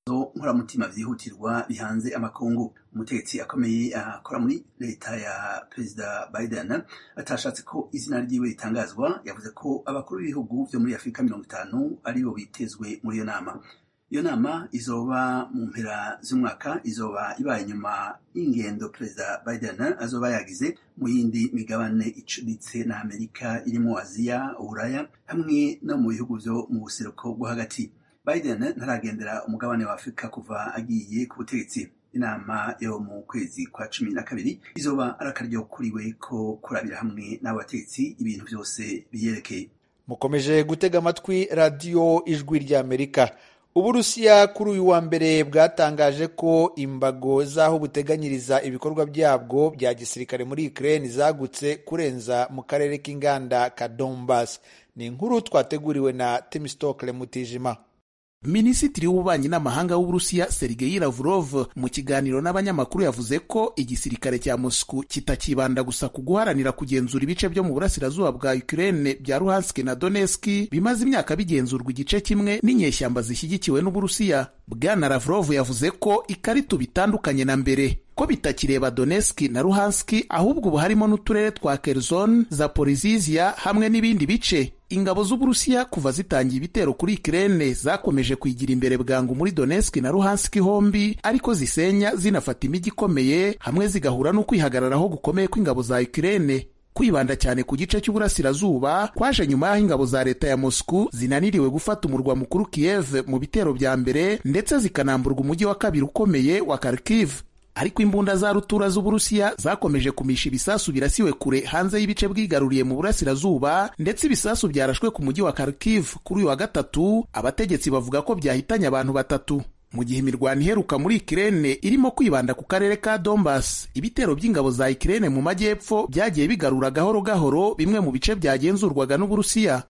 nkoramutima vyihutirwa bihanze amakungu umutegetsi akomeye akora muri leta ya perezida biden atashatse ko izina ryiwe ritangazwa yavuze ko abakuru b'ibihugu vyo muri afurika mirongo itanu aribo bitezwe muri iyo nama iyo nama izoba mu mpera z'umwaka izoba ibaye nyuma y'ingendo perezida biden azoba yagize mu yindi migabane icuritse na amerika irimo aziya uburaya hamwe no mu bihugu vyo mu buseruko bwo hagati biden ntaragendera umugabane wa afurika kuva agiye ku butegetsi inama yo mu kwezi kwa cumi na kabiri izoba ari akaryo kuriwe ko kurabira hamwe n'abategetsi ibintu vyose biyerekeye mukomeje gutega amatwi radiyo ijwi ry'amerika uburusiya kuri uyu wa mbere bwatangaje ko imbago z'aho buteganyiriza ibikorwa byabwo bya gisirikare muri ukraine zagutse kurenza mu karere k'inganda ka donbas ni inkuru twateguriwe na temistokle mutijima minisitiri w'ububanyi n'amahanga w'uburusiya sergei lavrov mu kiganiro n'abanyamakuru yavuze ko igisirikare cya moscow kitakibanda gusa ku guharanira kugenzura ibice byo mu burasirazuba bwa ukraine bya luhansk na donetsk bimaze imyaka bigenzurwa igice kimwe n'inyeshyamba zishyigikiwe n'uburusiya bwana lavrov yavuze ko ikarita bitandukanye na mbere ko bitakireba donetsk na luhansk ahubwo ubu harimo n'uturere twa kherson zaporizizia hamwe n'ibindi bice ingabo z'uburusiya kuva zitangiye ibitero kuri Ukraine zakomeje kwigira imbere bwangu muri Donetsk na Luhansk hombi ariko zisenya zinafata imijyi ikomeye hamwe zigahura no kwihagararaho gukomeye kw'ingabo za Ukraine kwibanda cyane ku gice cy'uburasirazuba kwaje nyuma y'aho ingabo za leta ya Moscow zinaniriwe gufata umurwa mukuru Kiev mu bitero bya mbere ndetse zikanamburwa umujyi wa kabiri ukomeye wa Kharkiv ariko imbunda za rutura z'uburusiya zakomeje kumisha ibisasu birasiwe kure hanze y'ibice bwigaruriye mu burasirazuba ndetse ibisasu byarashwe ku mujyi wa Kharkiv kuri uyu wa gatatu abategetsi bavuga ko byahitanye abantu batatu mu gihe imirwano iheruka muri Ukraine irimo kwibanda ku karere ka Donbas ibitero by'ingabo za Ukraine mu majyepfo byagiye bigarura gahoro gahoro bimwe mu bice byagenzurwaga n'uburusiya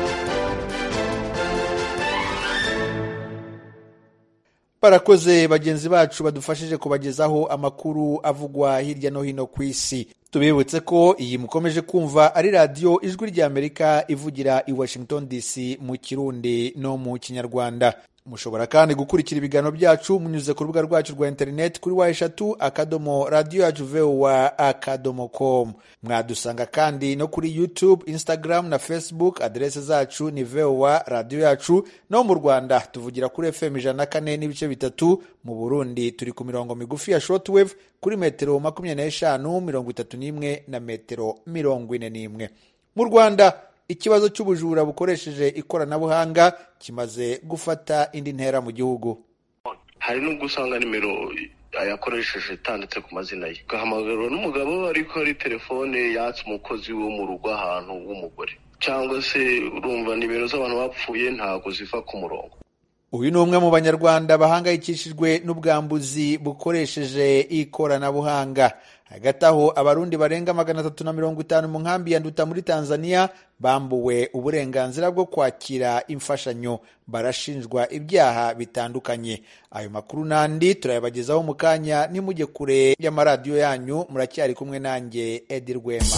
barakoze bagenzi bacu badufashije kubagezaho amakuru avugwa hirya no hino ku isi tubibutse ko iyi mukomeje kumva ari radiyo ijwi ry'amerika ivugira i washington dc mu kirundi no mu kinyarwanda mushobora kandi gukurikira ibiganiro byacu munyuze ku rubuga rwacu rwa interineti kuri wa eshatu akadomo radiyo yacu vowa akadomo com mwadusanga kandi no kuri youtube instagram na facebook aderese zacu ni vowa radiyo yacu no mu rwanda tuvugira kuri fm ijana na kane n'ibice bitatu mu burundi turi ku mirongo migufi ya shortwave kuri metero makumyabiri n'eshanu mirongo itatu n'imwe na metero mirongo ine n'imwe mu rwanda ikibazo cy'ubujura bukoresheje ikoranabuhanga kimaze gufata indi ntera mu gihugu hari n'ubwo usanga nimero yakoresheje itanditse ku mazina ye ugahamagarwa n'umugabo ariko ari telefone yatse umukozi wo mu rugo ahantu w'umugore cyangwa se urumva nimero z'abantu bapfuye ntabwo ziva ku murongo uyu ni umwe mu banyarwanda bahangayikishijwe n'ubwambuzi bukoresheje ikoranabuhanga hagati aho abarundi barenga magana atatu na mirongo itanu mu nkambi ya nduta muri tanzania bambuwe uburenganzira bwo kwakira imfashanyo barashinjwa ibyaha bitandukanye ayo makuru n'andi turayabagezaho mu kanya nimujye kure y'amaradiyo yanyu muracyari kumwe nanjye edi rwema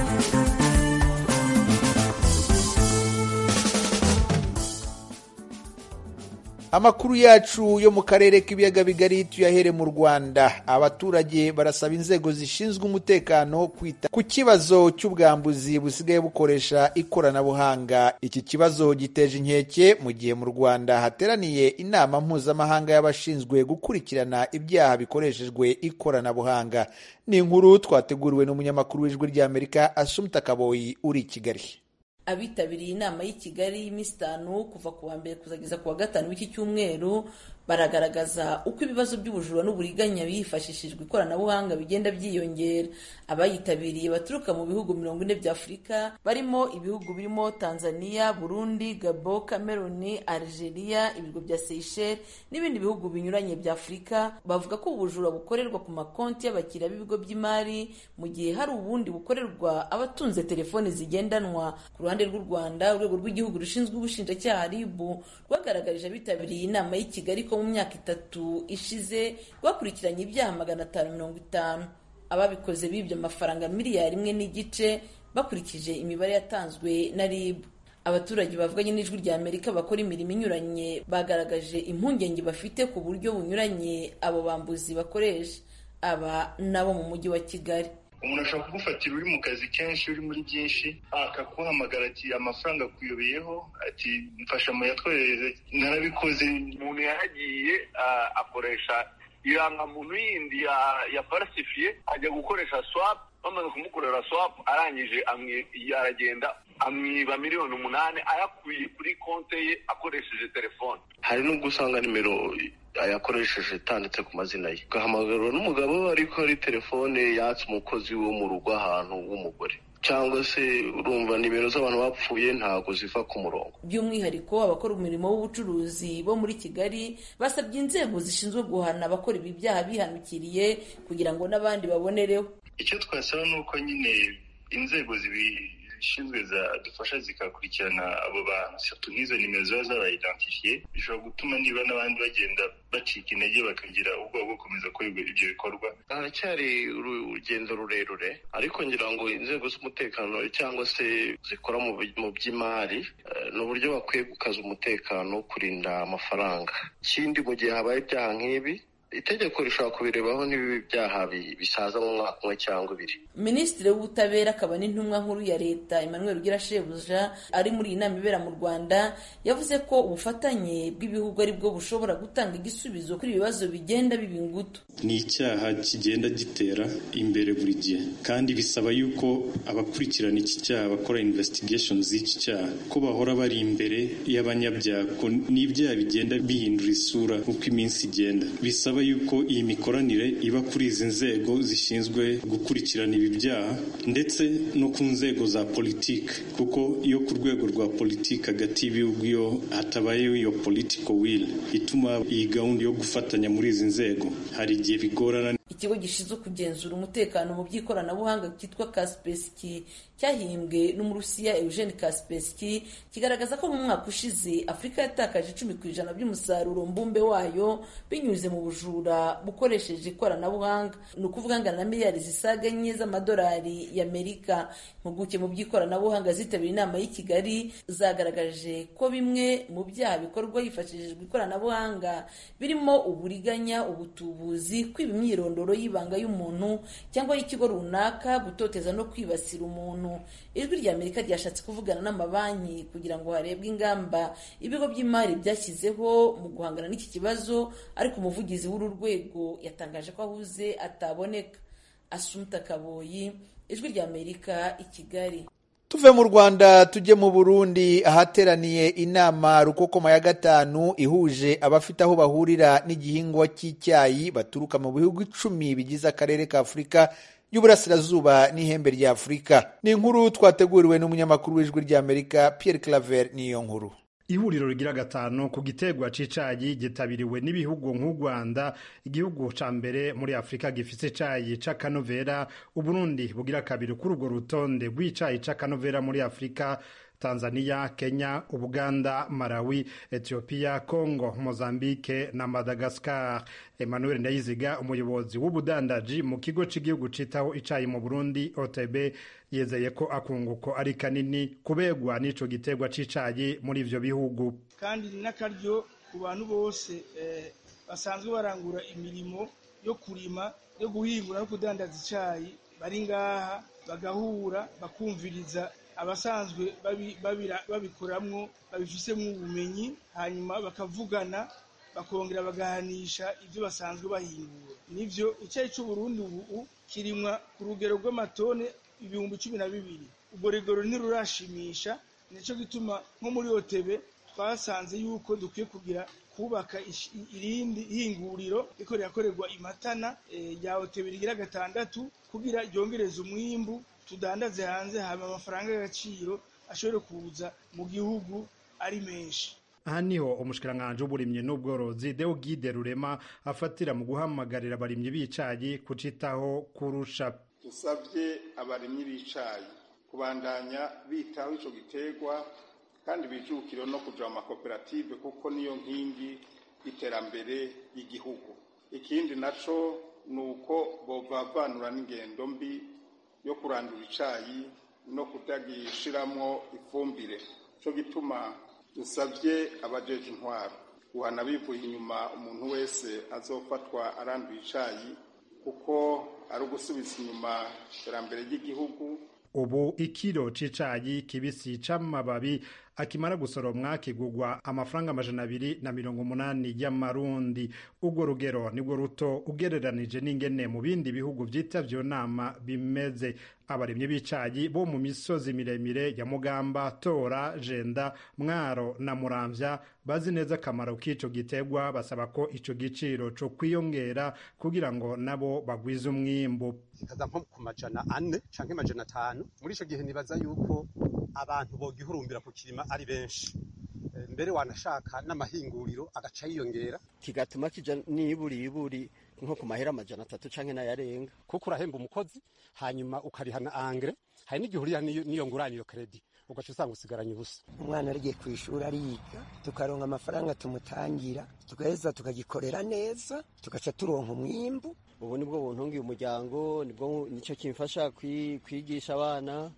amakuru yacu yo mu karere k'ibiyaga bigari tuyahere mu rwanda abaturage barasaba inzego zishinzwe umutekano kwita ku kibazo cy'ubwambuzi busigaye bukoresha ikoranabuhanga iki kibazo giteje inkeke mu gihe mu rwanda hateraniye inama mpuzamahanga y'abashinzwe gukurikirana ibyaha bikoreshejwe ikoranabuhanga ni inkuru twateguriwe n'umunyamakuru w'ijwi ry'amerika asumta kaboyi uri i kigali abitabiriye inama y'i kigali y'iminsi itanu kuva ku wa mbere kuzageza ku wa gatanu w'iki cyumweru baragaragaza uko ibibazo by'ubujura n'uburiganya bifashishijwe ikoranabuhanga bigenda byiyongera abayitabiriye baturuka mu bihugu mirongo ine bya afurika barimo ibihugu birimo tanzania burundi gabo cameroon algeria ibigo bya seychelles n'ibindi bihugu binyuranye bya afurika bavuga ko ubujura bukorerwa ku makonti y'abakiriya b'ibigo by'imari mu gihe hari ubundi bukorerwa abatunze telefoni zigendanwa ku ruhande rw'u rwanda urwego rw'igihugu rushinzwe ubushinjacyaha ribu rwagaragarije abitabiriye inama y'i kigali ko mu myaka itatu ishize rwakurikiranye ibyaha magana atanu mirongo itanu ababikoze bibye amafaranga miliyari imwe n'igice bakurikije imibare yatanzwe na rib abaturage bavuganye n'ijwi rya amerika bakora imirimo inyuranye bagaragaje impungenge bafite ku buryo bunyuranye abo bambuzi bakoresha aba nabo mu mujyi wa kigali umuntu ashobora kugufatira uri mu kazi kenshi uri muri byinshi akaguhamagara ati amafaranga akuyobeyeho ati mfasha muyatwohereze narabikoze umuntu yaragiye akoresha irangamuntu yindi ya falsifiye ajya gukoresha swap bamaze kumukorera swap arangije aragenda amwiba miliyoni umunani ayakuye kuri konti ye akoresheje telefone hari n'ubwo usanga nimero yakoresheje itanditse ku mazina ye ugahamagarwa n'umugabo ariko ari telefone yatse umukozi wo mu rugo ahantu w'umugore cyangwa se urumva nimero z'abantu bapfuye ntabwo ziva ku murongo by'umwihariko abakora umurimo w'ubucuruzi bo muri kigali basabye inzego zishinzwe guhana abakora ibi byaha bihanukiriye kugira ngo n'abandi babonereho icyo twasaba ni uko nyine inzego zibishinzwe zadufasha zikakurikirana abo bantu satu nk'izo nimero ziba zabayidentifiye bishobora gutuma niba n'abandi bagenda bacika intege bakagira ubwoba bwo gukomeza gukora ibyo bikorwa haracyari urugendo rurerure ariko ngira ngo inzego z'umutekano cyangwa se zikora mu by'imari ni uburyo bakwiye gukaza umutekano kurinda amafaranga ikindi mu gihe habaye ibyaha nk'ibi itegeko rishobora kubirebaho n'ibibi byaha bisaza mu mwaka umwe cyangwa ibiri minisitiri w'ubutabera akaba n'intumwa nkuru ya leta emmanuel ugira shebuja ari muri iyi nama ibera mu rwanda yavuze ko ubufatanye bw'ibihugu ari bwo bushobora gutanga igisubizo kuri ibibazo bigenda biba ingutu ni icyaha kigenda gitera imbere buri gihe kandi bisaba yuko abakurikirana iki cyaha bakora investigation z'iki cyaha ko bahora bari imbere y'abanyabyaha n'ibyaha bigenda bihindura isura uko iminsi igenda bisaba yuko iyi mikoranire iba kuri izi nzego zishinzwe gukurikirana ibi byaha ndetse no ku nzego za politiki kuko iyo ku rwego rwa politiki hagati y'ibihugu iyo hatabayeho iyo political will ituma iyi gahunda yo gufatanya muri izi nzego hari igihe bigorana ikigo gishinzwe kugenzura umutekano mu by'ikoranabuhanga cyitwa kaspeski cyahimbwe n'umurusiya eugene kaspeski kigaragaza ko mu mwaka ushize afurika yatakaje icumi ku ijana by'umusaruro mbumbe wayo binyuze mu bujura bukoresheje ikoranabuhanga ni ukuvuga angana na miliyari zisaga enye z'amadolari y'amerika impuguke mu by'ikoranabuhanga zitabiriye inama y'i kigali zagaragaje ko bimwe mu byaha bikorwa hifashishijwe ikoranabuhanga birimo uburiganya ubutubuzi kwiba imyirondoro y'ibanga y'umuntu cyangwa y'ikigo runaka gutoteza no kwibasira umuntu ijwi rya amerika ryashatse kuvugana n'amabanki kugira ngo harebwe ingamba ibigo by'imari byashyizeho mu guhangana n'iki kibazo ariko umuvugizi w'uru rwego yatangaje ko ahuze ataboneka asumta kaboyi ijwi rya amerika i kigali tuve mu rwanda tujye mu burundi ahateraniye inama rukokoma ya gatanu ihuje abafite aho bahurira n'igihingwa cy'icyayi baturuka mu bihugu icumi bigize akarere ka afurika y'uburasirazuba n'ihembe rya afurika ni inkuru twateguriwe n'umunyamakuru w'ijwi ry'amerika pierre claver niyo nkuru ihuriro rigira gatanu ku gitegwa c'icayi gitabiriwe n'ibihugu nk'u Rwanda igihugu ca mbere muri Afrika gifise icayi c'akanovera Uburundi bugira kabiri kuri urwo rutonde rw'icayi c'akanovera muri Afrika Tanzania, Kenya, Uganda, Malawi, Ethiopia, Congo, Mozambique na Madagascar. Emmanuel Ndayiziga umuyobozi w'ubudandaji mu kigo cy'igihugu citaho icayi mu Burundi OTB yezeye ko akunguko ari kanini kubegwa n'ico gitegwa c'icayi muri ivyo bihugu kandi n'akaryo ku bantu bose eh, basanzwe barangura imirimo yo kurima yo guhingura no kudandaza icayi bari ngaha bagahura bakumviriza abasanzwe babikoramwo babifisemo ubumenyi hanyuma bakavugana bakongera bagahanisha ibyo basanzwe bahingura nivyo icyayi c'uburundi ubu kirimwa ku rugero rw'amatone ibihumbi cumi na bibiri ubwo rugero ntirurashimisha nico gituma nko muri otebe twasanze yuko dukwiye kugira kubaka irindi hinguriro riko rirakorerwa imatana rya otebe rigira gatandatu kugira ryongereze umwimbu tudandaze hanze hama amafaranga y'agaciro ashobore kuza mu gihugu ari menshi aha niho umushikiranganji w'uburimyi n'ubworozi Deogide Rurema afatira mu guhamagarira abarimyi b'icayi kucitaho kurusha dusabye abarimyi b'icayi kubandanya bitaho ico giterwa kandi bijukire no kuja mu makoperative kuko niyo nkingi y'iterambere y'igihugu ikindi naco ni uko bovavanura n'ingendo mbi yo kurandura icayi no kutagishiramwo ifumbire cyo gituma dusabye abajeje intwaro guhana bivuye inyuma umuntu wese azofatwa aranduye icayi kuko ari ugusubiza inyuma iterambere ry'igihugu ubu ikiro c'icayi kibisi c'amababi akimara gusoromwa kigugwa amafaranga amajana abiri na mirongo umunani y'amarundi urwo rugero nirwo ruto ugereranije n'ingene mu bindi bihugu vyitavye iyo nama bimeze abarimyi b'icayi bo mu misozi miremire ya mugamba tora jenda mwaro na muramvya bazi neza akamaro k'ico gitegwa basaba ko ico giciro co kwiyongera kugira ngo nabo bagwize umwimbu kikaza nko ku majana ane canke majana atanu muri ico gihe nibaza yuko abantu bogihurumbira ku kirima ari benshi mbere wanashaka n'amahinguriro agaca yiyongera kigatuma kija niburiburi nko ku mahera amajana atatu canke n'ayarenga kuko urahemba umukozi hanyuma ukariha na angre hari n'igihe urira n'iyo nguraniro kredi ugaca usanga usigaranye ubusa umwana arigiye ku ishuri ariga tukaronka amafaranga tumutangira tugaheza tukagikorera neza tugaca turonka umwimbu ubu nibwo buntungiye umuryango nibwo nicyo kimfasha kwigisha abana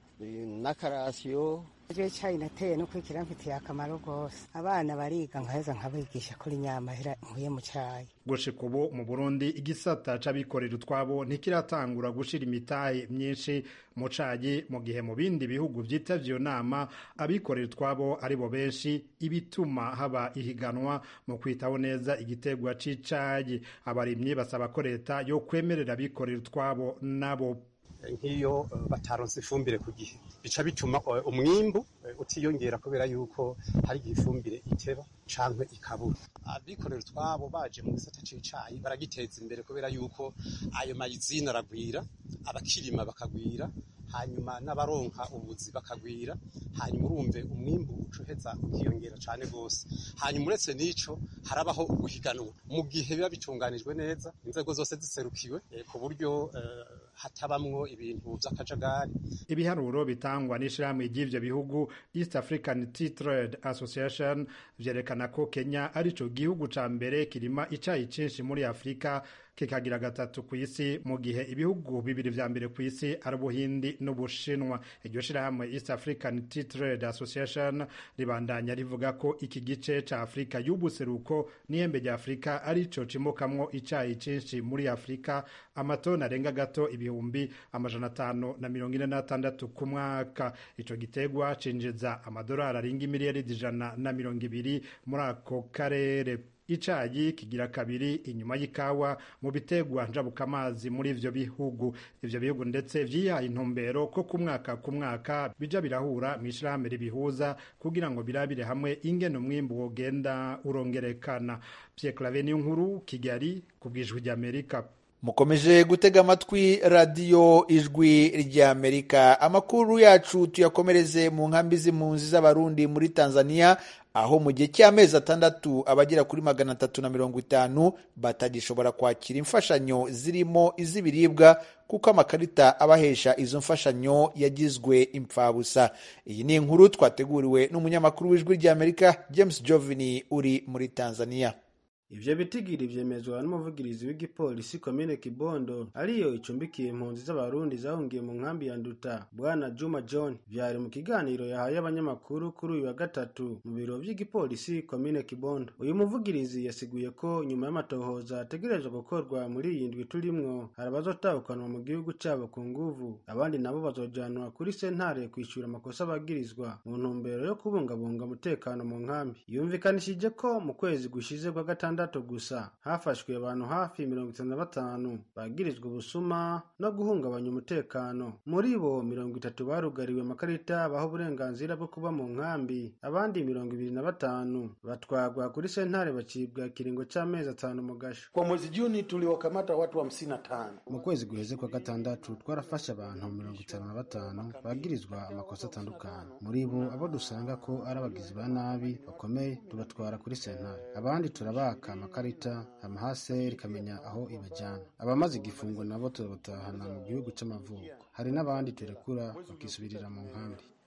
n'akarasiyo Igihe cyayi nateye no kwikira mfitiye akamaro rwose abana bariga nkaheza nkabigisha kuri nyamahera nkuye mu cyayi gushika ubu mu burundi igisata c'abikorera utwabo ntikiratangura gushira imitahe myinshi mu cayi mu gihe mu bindi bihugu vyitavye iyo nama abikorera utwabo ari bo benshi ibituma haba ihiganwa mu kwitaho neza igitegwa c'icayi abarimyi basaba ko leta yo kwemerera abikorera utwabo nabo nk'iyo bataronse ifumbire ku gihe bica bituma umwimbu utiyongera kubera yuko hari igihe ifumbire iteba canke ikabura abikorera utwabo baje mu gisata c'icayi baragiteza imbere kubera yuko ayo mayizina aragwira abakirima bakagwira hanyuma n'abaronka ubuzi bakagwira hanyuma urumve umwimbu ucuheza ukiyongera cane gose hanyuma uretse n'ico harabaho uguhiganwa mu gihe biba bitunganijwe neza inzego zose ziserukiwe ku buryo hatabamwo ibintu vy'akajagari ibiharuro bitangwa n'ishirahamwe ry'ivyo bihugu East African Tea Trade Association vyerekana ko Kenya arico gihugu ca mbere kirima icayi cinshi muri Afrika kikagira gatatu ku isi mu gihe ibihugu bibiri vya mbere ku isi ari ubuhindi n'ubushinwa iryo shirahamwe East African Tea Trade Association ribandanya rivuga ko iki gice ca Afrika y'ubuseruko n'ihembe rya Afrika arico cimokamwo icayi cinshi muri Afrika amatoni arenga gato ibihumbi amajana atanu na mirongo ine n'atandatu ku mwaka ico gitegwa cinjiza amadolari arenga imiliyaridi ijana na mirongo ibiri muri ako karere icayi kigira kabiri inyuma y'ikawa mu bitegwa njabukamazi muri ivyo bihugu ivyo bihugu ndetse vyihaye intumbero ko ku mwaka ku mwaka bija birahura mw'ishirahamwe ribihuza kugira ngo birabire hamwe ingene umwimbu wogenda urongerekana Pierre Claver nkuru Kigali ku bw'ijwi ry'Amerika mukomeje gutega amatwi radiyo ijwi ry'amerika amakuru yacu tuyakomereze mu nkambi z'impunzi z'abarundi muri tanzania aho mu gihe cy'amezi atandatu abagera kuri magana atatu na mirongo itanu batagishobora kwakira imfashanyo zirimo iz'ibiribwa kuko amakarita abahesha izo mfashanyo yagizwe impfabusa iyi ni inkuru twateguriwe n'umunyamakuru w'ijwi ry'amerika james jovini uri muri tanzania ivyo bitigiri vyemezwa n'umuvugirizi w'igipolisi komine kibondo ariyo icumbikiye impunzi z'abarundi zahungiye mu nkambi ya nduta bwana juma john vyari mu kiganiro yahaye abanyamakuru kuri uyu wa gatatu mu biro vy'igipolisi komine kibondo uyu muvugirizi yasiguye ko nyuma y'amatohoza ategerezwa gukorwa muri iyi ndwi turimwo hari abazotahukanwa mu gihugu cabo ku nguvu abandi nabo bazojanwa kuri sentare kwishura amakosa bagirizwa mu ntumbero yo kubungabunga umutekano mu nkambi yumvikanishije ko mu kwezi gushize kwa gatandatu gatandatu gusa hafashwe abantu hafi mirongo itanu na batanu bagirizwa ubusuma no guhungabanya umutekano muri bo mirongo itatu barugariwe amakarita baha uburenganzira bwo kuba mu nkambi abandi mirongo ibiri na batanu batwagwa kuri sentare bacibwa kiringo c'amezi atanu mu gasho kwa mwezi juni tuliwakamata watu hamsini na tano mu kwezi guheze kwa gatandatu twarafashe abantu mirongo itanu na batanu bagirizwa amakosa atandukanye muri bo abo dusanga ko ari abagizi ba nabi bakomeye tubatwara kuri sentare abandi turabaka amakarita amahaseri ikamenya aho ibajyana abamaze igifungo nabo turabatahana mu gihugu c'amavuko hari n'abandi turekura bakisubirira mu nkambi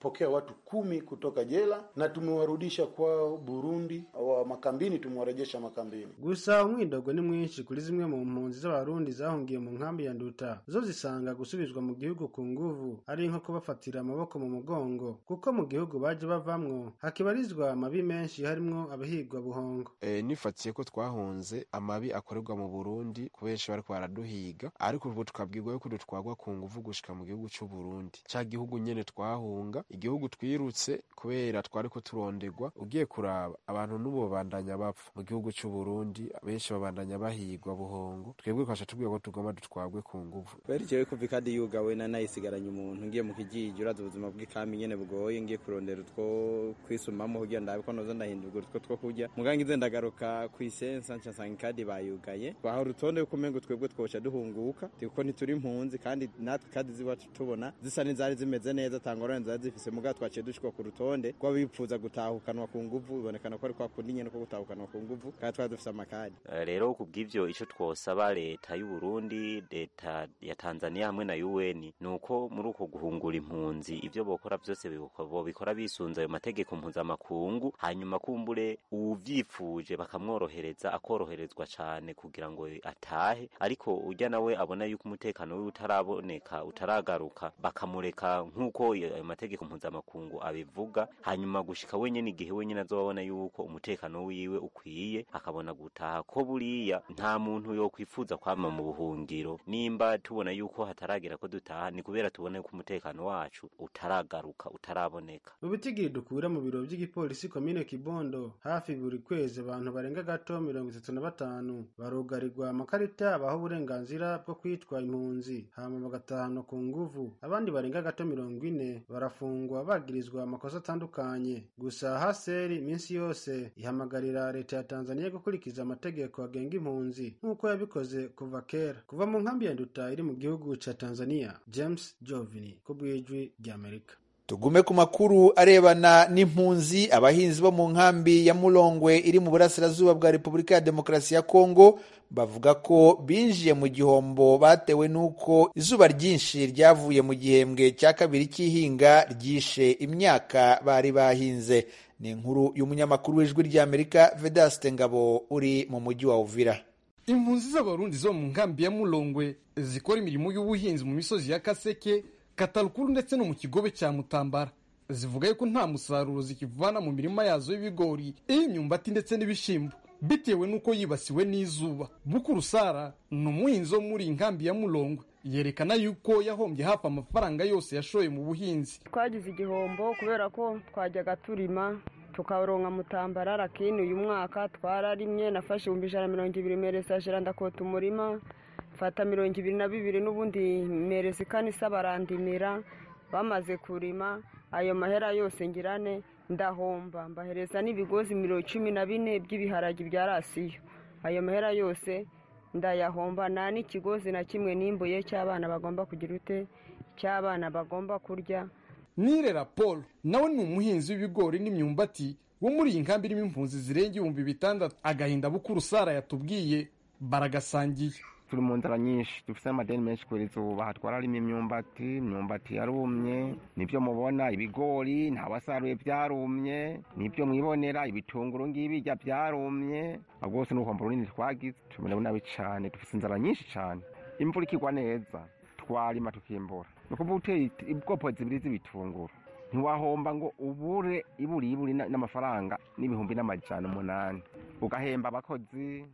tumepokea watu kumi kutoka jela na tumewarudisha kwao Burundi, wa makambini tumewarejesha makambini. gusa umwidogo ni mwinshi kuri zimwe mu mpunzi z'abarundi zahungiye mu nkambi ya nduta zo zisanga gusubizwa mu gihugu ku nguvu ari nko kubafatira amaboko mu mugongo kuko mu gihugu baje bavamwo hakibarizwa amabi menshi harimwo abahigwa buhongo e, nifatiye ko twahunze amabi akorerwa mu Burundi kubenshi bariko baraduhiga ariko ubu tukabwirwa yuko dutwagwa ku nguvu gushika mu gihugu c'u Burundi ca gihugu nyene twahunga igihugu twirutse kubera twariko turondegwa ugiye kuraba abantu n'ubu babandanya bapfa mu gihugu c'u Burundi benshi babandanya bahigwa buhongo twebwe twasha tubwira ko tugomba dutwagwe ku nguvu bari jewe kuva ikadi yugawe na nayisigaranye umuntu ngiye mu kijiji uraza ubuzima bw'ikami nyene bugoye ngiye kurondera utwo kwisumamo kugira ndabe ko noza ndahindurwa utwo two kurya muganga ngize ndagaruka kw'isensa nca nsanga ikadi bayugaye twaha urutonde yuko umengo twebwe twoca duhunguka kuko ntituri impunzi kandi natwe kadi ziwacu tubona zisa n'izari zimeze neza tangorane zari zifise mugabo twaciye dushikwa ku rutonde rw'abifuza gutahukanwa ku nguvu bibonekana ko ari kwa kundi nyene ko gutahukanwa ku nguvu kandi twari dufise amakadi rero kubw'ivyo ico twosaba leta y'u Burundi leta ya Tanzania hamwe na UN nuko muri uko guhungura impunzi ivyo bokora vyose bobikora bisunze ayo mategeko mpuzamakungu hanyuma kumbure uvyifuje bakamworohereza akoroherezwa cane kugira ngo atahe ariko urya nawe abona yuko umutekano wiwe utaraboneka utaragaruka bakamureka nk'uko ayo mategeko mpuzamakungu abivuga hanyuma gushika wenyene igihe wenyene azobabona yuko umutekano wiwe ukwiye akabona gutaha ko buriya nta muntu yokwifuza kwama mu buhungiro nimba tubona yuko hataragera ko dutaha ni kubera tubona yuko umutekano wacu utaragaruka utaraboneka mu bitigiri dukura mu biro by'igipolisi komine kibondo hafi buri kwezi abantu barenga gato mirongo itatu na batanu barugarirwa amakarita abaho uburenganzira bwo kwitwa impunzi hama bagatahanwa ku nguvu abandi barenga gato mirongo ine barafungwa bagirizwa amakosa atandukanye gusa haseri iminsi yose ihamagarira leta ya tanzania gukurikiza amategeko agenga impunzi nk'uko yabikoze kuva kera kuva mu nkambi ya nduta iri mu gihugu ca tanzania james jovini ku bw'ijwi ry'amerika tugume ku makuru arebana n'impunzi abahinzi bo mu nkambi ya mulongwe iri mu burasirazuba bwa repubulika ya demokarasi ya kongo bavuga ko binjiye mu gihombo batewe n'uko izuba ryinshi ryavuye mu gihembwe cya kabiri cy'ihinga ryishe imyaka bari bahinze ni inkuru y'umunyamakuru w'ijwi ry'amerika vedaste ngabo uri mu mujyi wa uvira impunzi z'abarundi zo mu nkambi ya mulongwe zikora imirimo y'ubuhinzi mu misozi ya kaseke katarukuru ndetse no mu kigobe cya mutambara zivuga yuko nta musaruro zikivana mu mirima yazo y'ibigori iy'imyumbati ndetse n'ibishyimbo bitewe n'uko yibasiwe n'izuba bukuru sara ni umuhinzi wo muri nkambi ya mulongwe yerekana yuko yahombye hafi amafaranga yose yashoye mu buhinzi twagize igihombo kubera ko twajyaga turima tukaronka mutambara lakini uyu mwaka twararimye nafashe ibihumbi ijana na mirongo ibiri meresajera ndakota umurima mfata mirongo ibiri na bibiri n'ubundi mereza ikanisa barandimira bamaze kurima ayo mahera yose ngirane ndahomba mbahereza n'ibigozi mirongo cumi na bine by'ibiharagi bya rasiyo ayo mahera yose ndayahomba nta n'ikigozi na kimwe nimbuye cy'abana bagomba kugira ute cy'abana bagomba kurya nirera paul nawe ni umuhinzi w'ibigori n'imyumbati wo muri iyi nkambi irimo impunzi zirenga ibihumbi bitandatu agahinda bukuru sara yatubwiye baragasangiye turi mu nzara nyinshi dufite amadeni menshi kubera izuba hatwara harimo imyumbati imyumbati yarumye nibyo mubona ibigori ntawasaruye byarumye nibyo mwibonera ibitunguru ngibijya byarumye rwose n'ubuhombo runini twagize tumerewe nabi cyane dufite inzara nyinshi cyane imvura ikigwa neza twarima tukimbura ni ukuvuga uteye ubwoko zibiri z'ibitunguru ntiwahomba ngo ubure iburi iburi n'amafaranga n'ibihumbi n'amajana umunani ugahemba abakozi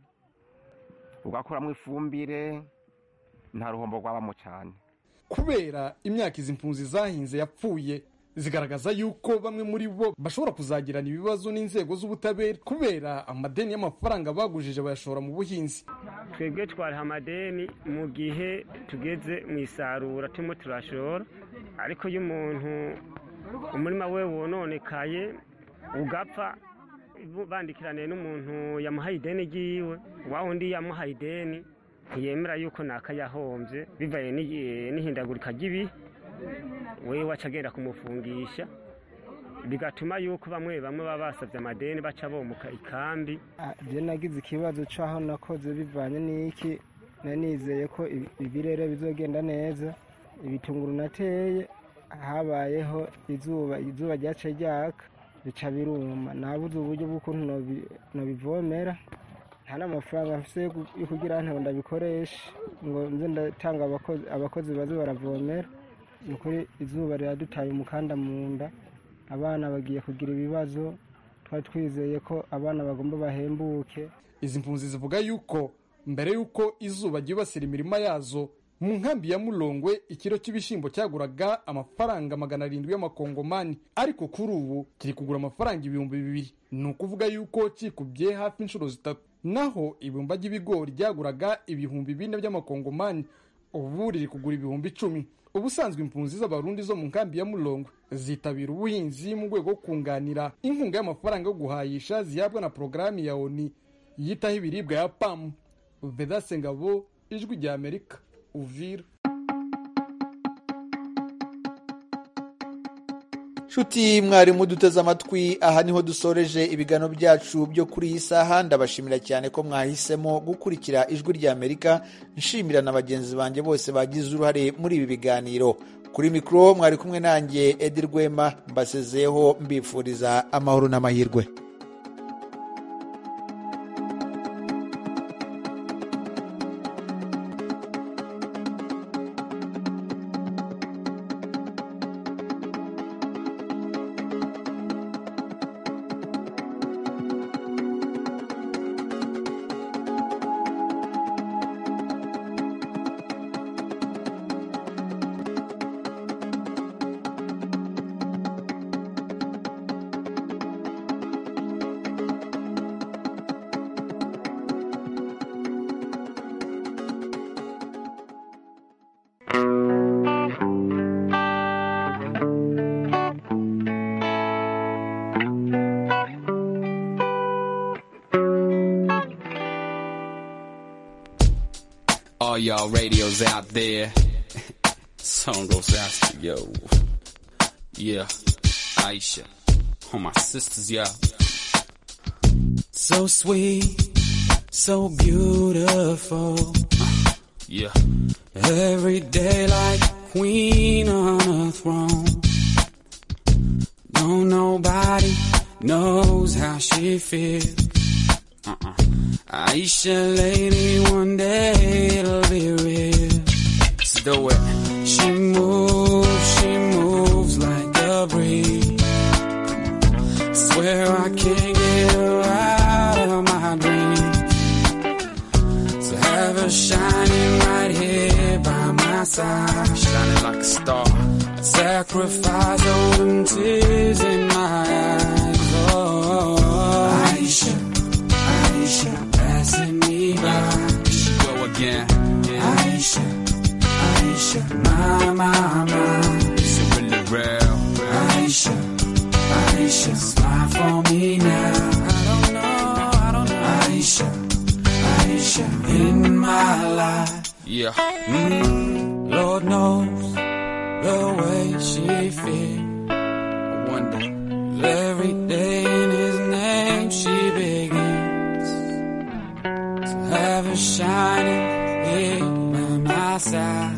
ugakuramo ifumbire nta ruhombo rwabamo cyane kubera imyaka izi mpunzi zahinze yapfuye zigaragaza yuko bamwe muri bo bashobora kuzagirana ibibazo n'inzego z'ubutabera kubera amadeni y'amafaranga bagujije bayashora mu buhinzi twebwe twariha amadeni mu gihe tugeze mu isarura turimo turashora ariko iyo umuntu umurima we wononekaye ugapfa bandikiraniye n'umuntu yamuhaye ideni ry'iwe wa wundi yamuhaye ideni ntiyemera yuko nakayahombye bivaye n'ihindagurika ry'ibihe we waca agenda kumufungisha bigatuma yuko bamwe bamwe baba basabye amadeni baca bomuka ikambi byo nagize ikibazo cy'aho nakoze bivanye n'iki nizeye ko ibirere bizogenda neza ibitunguru nateye habayeho izuba izuba ryaciye ryaka bica biruma nabuze uburyo bw'ukuntu nobi- nobivomera nta n'amafaranga mfise yo gu- yo kugira ngo ndabikoreshe ngo nze ndatanga abakozi abakozi baze baravomera ni ukuri izuba riradutaye umukanda mu nda abana bagiye kugira ibibazo twari twizeye ko abana bagomba bahembuke izi mpunzi zivuga yuko mbere y'uko izuba ryibasira imirima yazo mu nkambi ya mulongwe ikiro cy'ibishyimbo cyaguraga amafaranga magana arindwi y'amakongomani ariko kuri ubu kiri kugura amafaranga ibihumbi bibiri ni ukuvuga yuko kikubye hafi inshuro zitatu naho ibumba ry'ibigori ryaguraga ibihumbi bine by'amakongomani ubu riri kugura ibihumbi icumi ubusanzwe impunzi z'abarundi zo mu nkambi ya mulongwe zitabira ubuhinzi mu rwego rwo kunganira inkunga y'amafaranga yo guhayisha zihabwa na porogaramu ya oni yitaho ibiribwa ya pamu vedase ngabo ijwi rya amerika uvira nshuti mwarimu duteze amatwi aha niho dusoreje ibiganiro byacu byo kuri iyi saha ndabashimira cyane ko mwahisemo gukurikira ijwi rya amerika nshimira na bagenzi banjye bose bagize uruhare muri ibi biganiro kuri mikoro mwari kumwe nanjye edi rwema mbasezeyeho mbifuriza amahoro n'amahirwe All y'all radios out there. Song goes out to yo. Yeah, Aisha. All my sisters, yeah. So sweet, so beautiful. Uh, yeah. Every day like queen on a throne. No, nobody knows how she feels. Uh-uh. Aisha, lady, one day it'll be real. Let's do it. She moves, she moves like a breeze. Swear I can't get her out of my dreams. So have her shining right here by my side. Shining like a star. Sacrifice all them tears in my eyes. Oh, Aisha. Aisha, passing me by. She go again. Aisha, Aisha, my, my, my. Is it really real? Aisha, Aisha, smile for me now. I don't know, I don't know. Aisha, Aisha, in my life. Yeah. Mm, Lord knows the way she feels. I wonder every day in His name she begins to have her shining here by my side.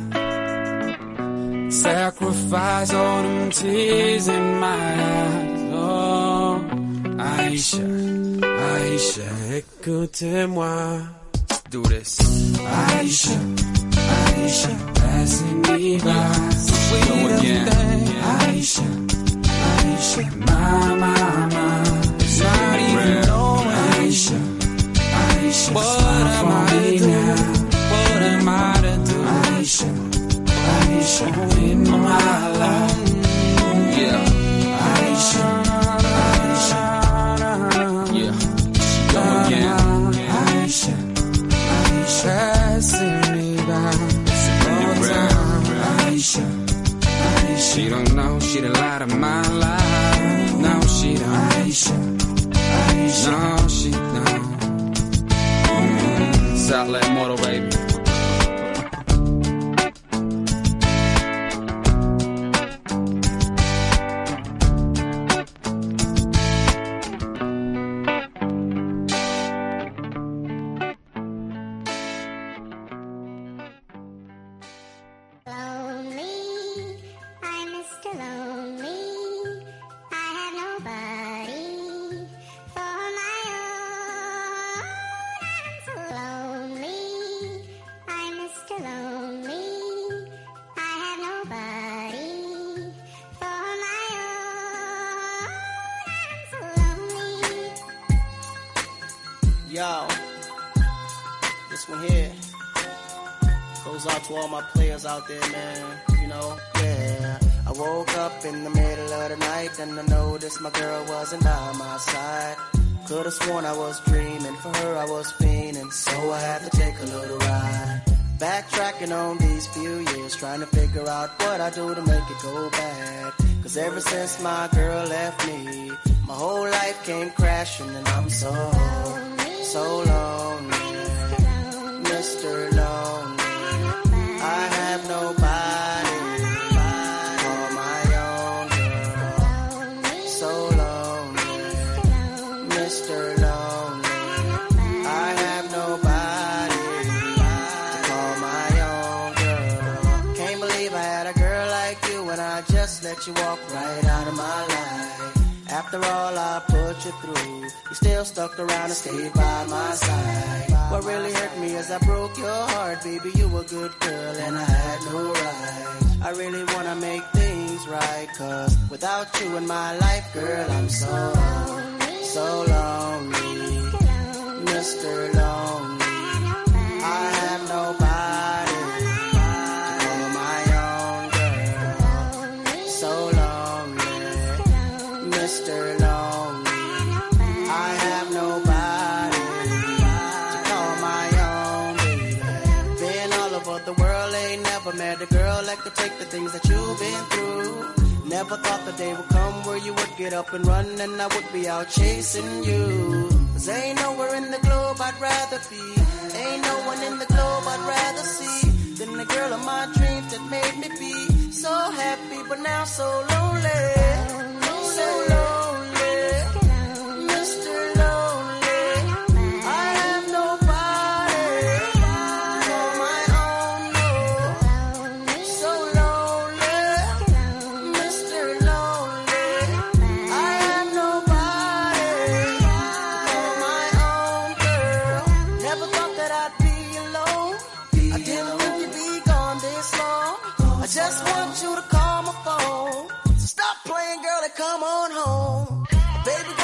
Sacrifice all them tears in my eyes. Oh, Aisha, Aisha, écoutez-moi. Let's do this. Aisha, Aisha, passing me by. Go again. Aisha, Aisha, my, my, my. It's not even knowing. Aisha, Aisha, what am I to do? What am I to do? Aisha, Aisha, in my life. Yeah. Aisha, Aisha, yeah. Go again. Aisha, Aisha, passing me by. All time. Aisha, Aisha. She don't know she the light of my life. No, she don't. Aisha, Aisha. No, she don't. Mm. Southland Motor, baby. Lonely, I'm a Yo, this one here goes out to all my players out there, man. You know, yeah. I woke up in the middle of the night and I noticed my girl wasn't by my side. Could've sworn I was dreaming, for her I was fiending, so I had to take a little ride. Backtracking on these few years, trying to figure out what I do to make it go bad. Cause ever since my girl left me, my whole life came crashing and I'm so, so lonely. Mr. Lonely. I have nobody to call my own girl. So lonely. Mr. Lonely. I have nobody to call my own girl. Can't believe I had a girl like you and I just let you walk right out of my life. After all I put you through, you still stuck around and stayed by my side. What really hurt me is I broke your heart, baby. You were a good girl and I had no right. I really wanna make things right, cause without you in my life, girl, I'm so, so lonely. Mr. Lonely. I have nobody to call my own girl. So lonely. Mr. Lonely. I have nobody to call my own baby. Been all over the world, ain't never met a girl that could take the things that you've been through. Never thought the day would come where you would get up and run and I would be out chasing you. Cause ain't nowhere in the globe I'd rather be. Ain't no one in the globe I'd rather see than the girl of my dreams that made me be so happy, but now so lonely. So lonely. Mr. Lonely. I have nobody for my own, no. So lonely. Mr. Lonely. I have nobody for my own girl. Never thought that I'd be alone. I didn't think you'd be gone this long. I just want you to call my phone. So stop playing, girl, and come on home. Baby,